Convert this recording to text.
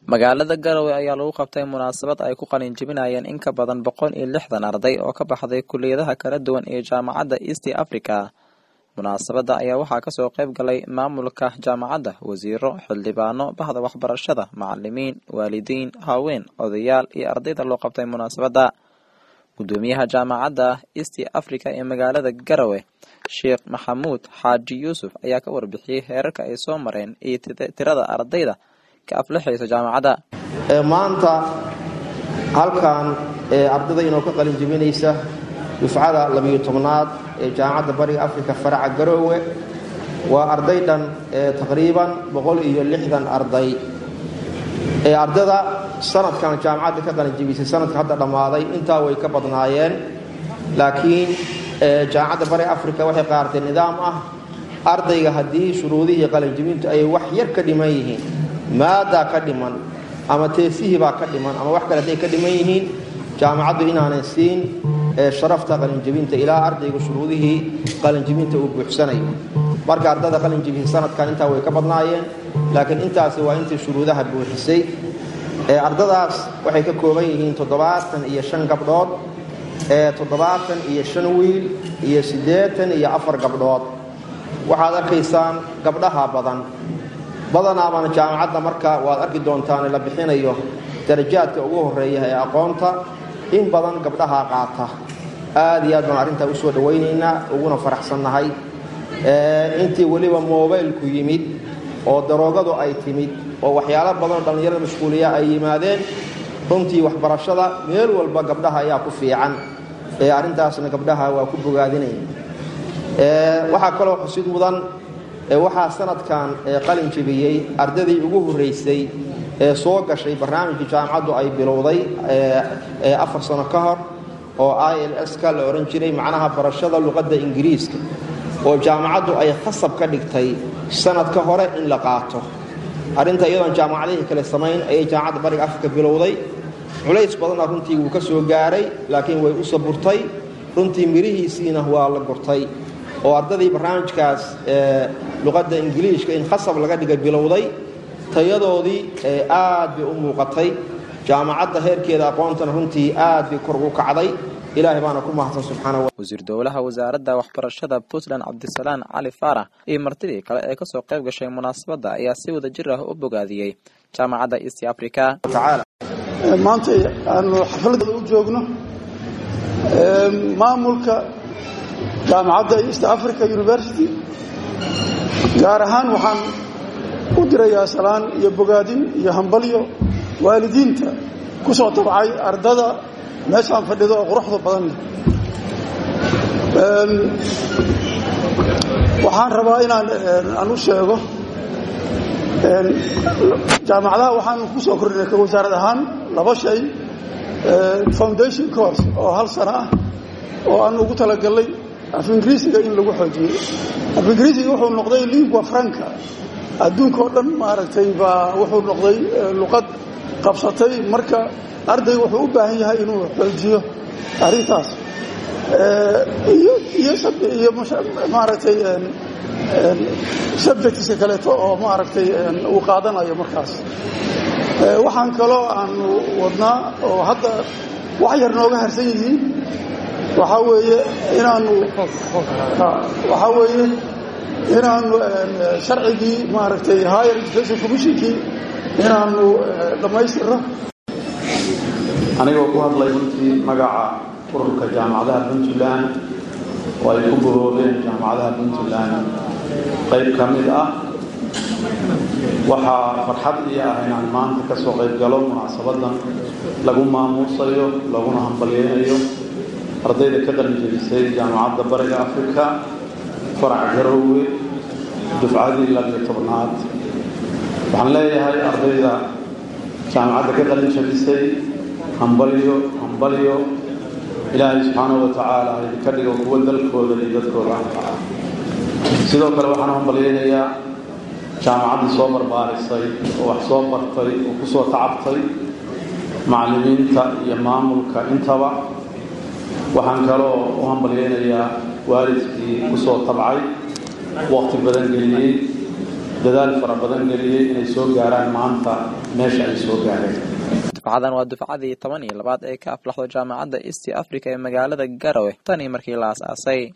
magaalada garowe ayaa lagu qabtay munaasabad ay ku qalin jebinayeen in ka badan boqol iyo lixdan arday oo ka baxday kuliyadaha kala duwan ee jaamacadda east africa munaasabadda ayaa waxaa kasoo qayb galay maamulka jaamacadda wasiiro xildhibaano bahda waxbarashada macalimiin waalidiin haween odayaal iyo ardayda loo qabtay munaasabadda gudoomiyaha jaamacadda east africa ee magaalada garowe sheekh maxamuud xaaji yuusuf ayaa ka warbixiyey heerarka ay soo mareen iyo tirada ardayda ka aflixaysa jaamacadda maanta halkan ardayda inoo ka qalin jebinaysa dufcada labiyo tobnaad ee jaamacadda bariga afrika faraca garoowe waa arday dhan taqriiban boqol iyo lixdan arday ardayda sanadkan jaamacadda ka qalin jebisay sanadka hadda dhammaaday intaa way ka badnaayeen laakiin jaamacadda bariga afrika waxay qaaratay nidaam ah ardayga haddii shuruudihii qalinjebintu ay wax yar ka dhiman yihiin maadaa ka dhiman ama teesihii baa ka dhiman ama wax kale hadday ka dhiman yihiin jaamacaddu inaanan siin sharafta qalinjebinta ilaa ardayga shuruudihii qalinjebinta uu buuxsanayo marka ardayda qalinjebisay sanadkan intaa way ka badnaayeen laakiin intaasi waa intii shuruudaha buuxisay ardadaas waxay ka kooban yihiin toddobaatan iyo shan gabdhood toddobaatan iyo shan wiil iyo siddeetan iyo afar gabdhood waxaad arkaysaan gabdhaha badan badanaabana jaamacadda marka waad arki doontaan la bixinayo darajaadka ugu horeeya ee aqoonta in badan gabdhaha qaata aad iyo aad baan arrintaa usoo dhawaynaynaa uguna faraxsannahay intii weliba mobaylku yimid oo daroogadu ay timid oo waxyaalo badanoo dhallinyarada mashquuliya ay yimaadeen runtii waxbarashada meel walba gabdhaha ayaa ku fiican ee arrintaasna gabdhaha waa ku bogaadinaya waxaa kaloo xusid mudan waxaa sanadkan qalin jebiyey ardaydii ugu horraysay ee soo gashay barnaamijkii jaamacaddu ay bilowday afar sano ka hor oo i l s ka la odhan jiray macnaha barashada luqadda ingiriiska oo jaamacaddu ay khasab ka dhigtay sanadka hore in la qaato arrinta iyadoon jaamacadihii kale samayn ayay jaamacadda bariga afrika bilowday culays badanna runtii wuu ka soo gaaray laakiin way u saburtay runtii mirihiisiina waa la gurtay oo ardadii barnaamijkaas luqadda ingiliishka in khasab laga dhigay bilowday tayadoodii aad bay u muuqatay jaamacadda heerkeeda aqoontana runtii aad bay kor ugu kacday ilaahay baana ku mahadsan subxaana wasiir dowlaha wasaaradda waxbarashada puntland cabdisalaan cali faarax iyo martidii kale ee kasoo qayb gashay munaasabadda ayaa si wada jir ah u bogaadiyey jaamacadda east africa maanta aanu xafladda u joogno maamulka jaamacadda east africa university gaar ahaan waxaan u dirayaa salaan iyo bogaadin iyo hambalyo waalidiinta ku soo tabcay ardada meeshaan fadhido oo quruxda badan leh waxaan rabaa inaan aan u sheego jaamacadaha waxaan ku soo kordhinay ka wasaarad ahaan laba shay foundation course oo hal sano ah oo aan ugu talagalnay af ingiriisiga in lagu xoojiyo af ingiriisiga wuxuu noqday lingua franca adduunka oo dhan maaragtay baa wuxuu noqday luqad qabsatay marka ardayga wuxuu u baahan yahay inuu xoojiyo arrintaas iyo maaragtay subjectska kaleeto oo maaragtay uu qaadanayo markaas waxaan kaloo aanu wadnaa oo hadda wax yar nooga harsan yihiin waxaa weeye inaanu waxaa weeye inaanu sharcigii maaragtay higher education commissionkii inaanu dhammaystirno anigoo ku hadlay runtii magaca ururka jaamacadaha puntland oo ay ku bohoobeen jaamacadaha puntland qayb ka mid ah waxaa farxad ii ah inaan maanta ka soo qayb galo munaasabadan lagu maamuusayo laguna hambalyeynayo ardayda ka qalinjebisay jaamacadda bariga afrika farac garoowe dufcadii labiyo tobnaad waxaan leeyahay ardayda jaamacadda ka qalinjebisay hambalyo hambalyo ilaahay subxaanahu wa tacaala idinka dhigo kuwa dalkooda iyo dadkooda anfaca sidoo kale waxaan hambalyeynayaa jaamacaddii soo barbaarisay oo wax soo bartay oo ku soo tacabtay macallimiinta iyo maamulka intaba waxaan kaloo u hambalyeynayaa waalidkii ku soo tabcay waqti badan geliyey dadaal fara badan geliyey inay soo gaaraan maanta meesha ay soo gaareen dufcadan waa dufcadii toban iyo labaad ee ka aflaxdo jaamacadda east africa ee magaalada garowe tanii markii la as-aasay